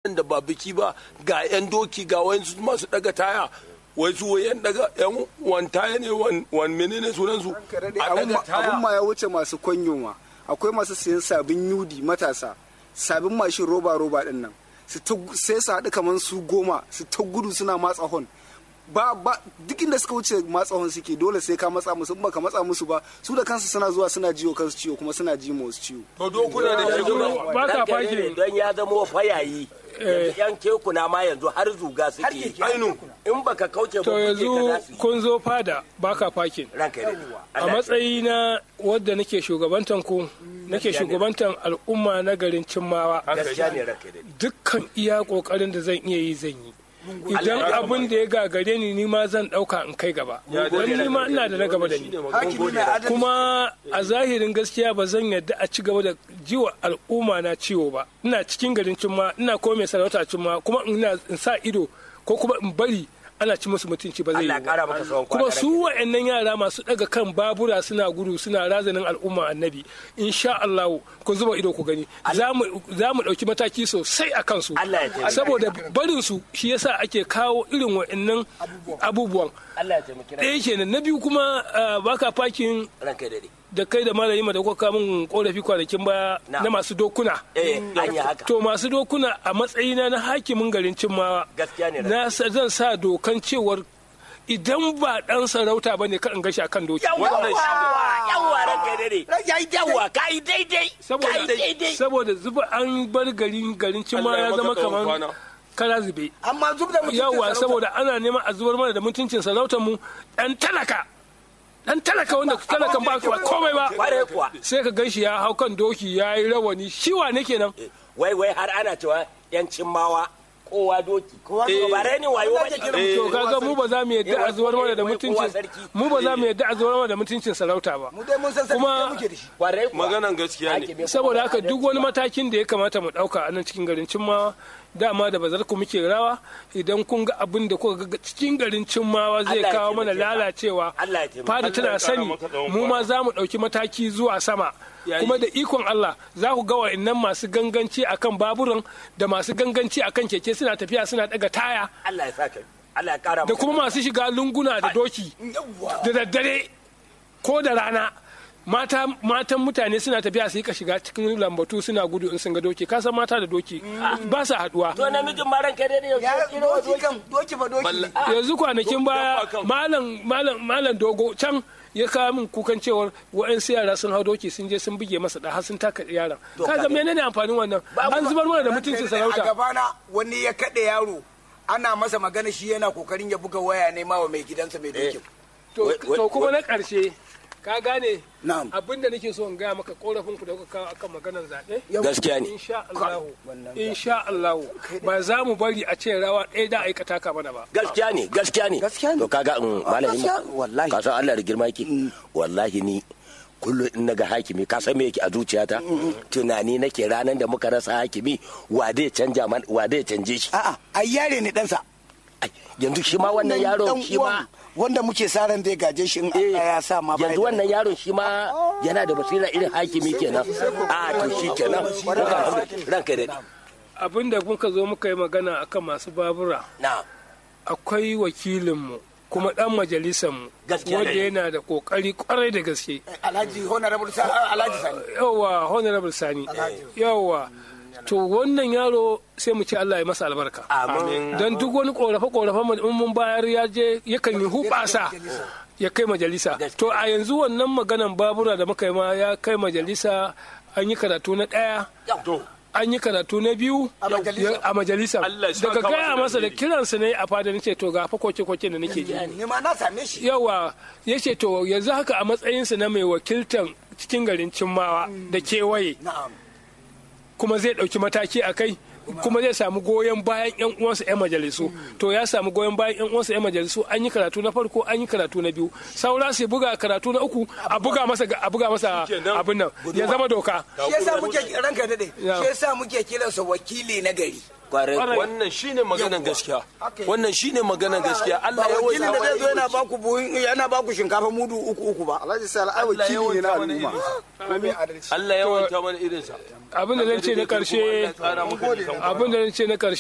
waɗanda ba biki ba ga 'yan doki ga wayansu masu daga taya wai su yan daga yan wantaya ne wan wan menene sunan su a daga taya abun ma ya wuce masu kwanyo ma akwai masu sayan sabin yudi matasa sabin mashin roba roba din nan su ta sai su haɗu kamar su goma su ta gudu suna matsa hon ba ba duk inda suka wuce matsa hon suke dole sai ka matsa musu in baka matsa musu ba su da kansu suna zuwa suna jiwo kansu ciwo kuma suna ji ma wasu ciwo to dokuna da yanzu shugaba ba ka ranka fake ne don ya zama fayayi yanzu yan kekuna ma yanzu har zuga suke yi. ainu in baka kauce ba to kuke ka yanzu za su yi. kun zo fada ba ka fakin ranka ne a matsayi na wadda nake shugabantan ku nake shugabantan al'umma na garin cimmawa gaskiya ne ranka ne dukkan iya kokarin da zan iya yi zan yi idan abin da ya gagare ni ni ma zan dauka in kai gaba don ni ma ina da na gaba da ni hakimi mai adalci kuma a zahirin gaskiya ba zan yadda a ci gaba da jiwa al'umma na ciwo ba ina cikin garin cimma ina ko mai sarauta cimma kuma ina in sa ido ko kuma in bari ana ci musu mutunci ba zai Allah yi ya kara ba maka tsawon kuma kwana su wa'annan yara masu daga kan babura suna gudu suna razanin al'umma annabi insha Allah ku zuba ido ku gani za mu za mu dauki mataki sosai a kansu Allah ya taimake. saboda barin su shi yasa ake kawo irin wa'annan abubuwan Allah ya taimaki ranka ɗaya kenan na biyu kuma ah, baka fakin ranka ne da kai da malami da kuka min korafi kwanakin baya Na. na masu dokuna eh an yi haka to masu dokuna a matsayina na hakimin garin cimmawa Gaskiya ne, na sa- zan sa dokan cewar idan ba dan sarauta bane ka in gashi akan doki yawa yawa ranka ne yawa ka yi daidai ka yi saboda daidai saboda zuba an bar garin garin cimma Allah ya ya zama maka tsawon kamar kwana. kara zube amma zub da mutum yawa saboda ana neman a zubar mana da mutuncin sarautar mu dan talaka dan talaka wanda talakan ba ba komai ba kware kuwa sai ka ganshi ya hau kan doki ya yi rawani shi wane kenan wai wai har ana cewa yancin mawa kowa doki kowa ba rai ne wayo ba ne to kaga mu ba za mu yadda a zubar mana da mutuncin mu ba za mu yadda a zubar mana da mutuncin sarauta ba mu dai mun san sarki Kuma- da muke da shi kware kuwa maganan gaskiya ne Hakimi saboda haka duk wani matakin da ya kamata mu dauka a nan cikin garin cimmawa dama da bazar ku muke rawa idan kun ga abin da kuka ga cikin garin cimmawa zai Allah ya kawo mana taimake ka. lalacewa Allah ya taimake fada Allah tana ya kara sani maka tsawon mu ma za mu dauki mataki zuwa sama Yayi. kuma da ikon Allah za ku ga wa'annan masu ganganci akan baburan da masu ganganci akan keke suna tafiya suna daga taya Allah ya saka Allah ya kara da maka kuma masu shiga lunguna da doki da daddare ko da rana mata matan mutane suna tafiya su yi ka shiga cikin lambatu suna gudu in sun ga doki ka san mata da doki ba sa haduwa to namijin ma ranka ne yau ya kiro doki kan doki fa doki ne yanzu kwanakin baya Dabba kan. malam malam malam dogo can ya kawo min kukan cewar wa'ansu yara sun hau doki sun je sun buge masa da har sun taka yaran ka ga menene amfanin wannan an zubar mana da mutuncin a sarauta gabana wani ya kaɗe yaro ana masa magana shi yana kokarin ya buga waya ne ma wa mai gidansa mai dokin to Wai- wai- to kuma na karshe ka gane Na'am. abinda nake so in gaya maka korafin ku da kuka kawo akan maganar zaɓe gaskiya ne insha Allah insha Allah ba za mu bari a ce rawa ɗaya da aikata ka mana ba gaskiya ne gaskiya ne Gaskiya ne. to kaga in malami gaskiya, wallahi. ka san Allah da girma yake wallahi ni kullum in naga hakimi ka san me yake a zuciyata tunani nake ranar da muka rasa hakimi wa zai canja man wa zai canje shi a'a ai yare ne ɗansa Ai, yanzu shi ma wannan yaron shi ma wanda muke sa ran zai gaje shi in eh, Allah ya sa ma yanzu wannan yaron shi ma yana da basira irin hakimi kenan a to shi kenan ranka da abinda kuka zo muka yi magana akan masu babura na akwai wakilinmu kuma dan majalisanmu Gaskiya wanda ne. yana da kokari kwarai da gaske Alhaji Honorable Sa- Alhaji Sani yawa honorable sani yawa to wannan yaro sai mu ce Allah ya masa albarka amin don duk wani korafe korafe mu in mun bayar ya je yakan yi hubasa ya kai majalisa to a yanzu wannan maganan babura da muka yi ma ya kai majalisa an yi karatu na ɗaya to an yi karatu na biyu A majalisa. ya- a majalisa Allah ya saka daga masa gaya da masa da alheri. kiransa ne a fada nace to ga fa koke koke da nake ji ne ma na same shi yawa ya ce to yanzu haka a matsayinsa na mai wakiltan cikin garin cimmawa da kewaye na'am kuma zai ɗauki mataki a kai kuma zai samu goyon bayan yan uwansa yan majalisu to ya samu goyon bayan yan uwansa yan majalisu an yi karatu na farko an yi karatu na biyu saura sai buga karatu na uku a buga masa a buga masa Shikenan. abin nan ya zama doka shi yasa muke ranka dade Ya. shi yasa muke kiransa wakili na gari kwarai Kwarai. wannan shine maganan gaskiya Haka yi. wannan shine maganan gaskiya ba Allah ya wakilin da zai zo wasa yana baku buhun yana baku shinkafa mudu uku uku ba alhaji sai ai Allah ya wakili ne na wanta mana al'umma ko mai adalci Allah ya wanta mana irinsa abin da zan ce na karshe Allah ya tsara maka nisan abin da zan ce na karshe